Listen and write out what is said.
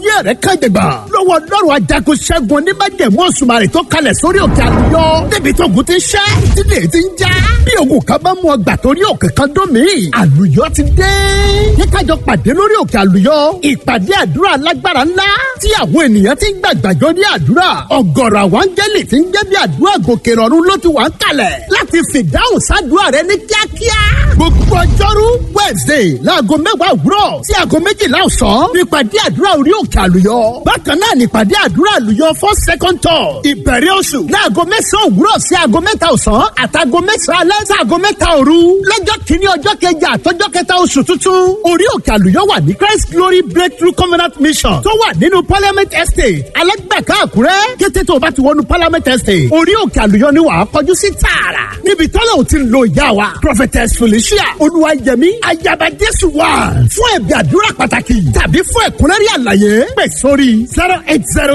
ayé rẹ̀ kànjẹ̀gbà lọ́wọ́ ọlọ́run ajagun ṣẹ́gun oníbàjẹ̀mú òṣùmàrè tó kalẹ̀ sórí òkè àlùyọ débi tó ogun ti ṣẹ́ tílé ti ń já bí ogun kan bá mú ọgbà torí òkè kan dún mí àlùyọ ti dé yẹ kájọ pàdé lórí òkè àlùyọ ìpàdé àdúrà alágbára ńlá tí àwọn ènìyàn ti ń gbàgbàjọ ní àdúrà ọ̀gọ̀rọ̀ àwọn áńgẹ́lì ti ń jẹ́ bí àdúrà gòkè rọ̀rùn ló ti wà ń kalẹ̀ láti fìdáhùn sádùúrà rẹ ní kíákíá gbogbo ọjọ́rú wednesday láago mẹ́wàá òwúrọ̀ sí aago méjìlá ọ̀sán nípàdé àdúrà orí òkè àlùyọ bákan náà nípàdé àdúrà àlùyọ for second tour ìbẹ̀rẹ̀ oṣù láago mẹ́sàn-án òwúrọ̀ sí aago mẹ́ta ọ̀sán àtàgo mẹ́sàn-án alẹ́ sí aago mẹ́ta òru lọ́jọ́ kìíní ọjọ́ kẹjà àtọ́jọ́ kẹta oṣù tuntun orí òkè àlùyọ wà ní christ glory breakthrough covenant mission tó wà nínú parliament estate alẹ́gbẹ̀ká àkúrẹ́ kété tó o bá ti wọnú parliament estate orí òkè àlùyọ ni wàá kọjú sí tààrà níbi tọ́lá ò ti ń lo ìyá wa prophetess felicia olúwayẹmí ayaba jésù wà fún ẹ̀bí àdúrà pàtàkì tàbí fún ẹ̀kúnrẹ́rẹ́ àlàyé pè sórí zero eight zero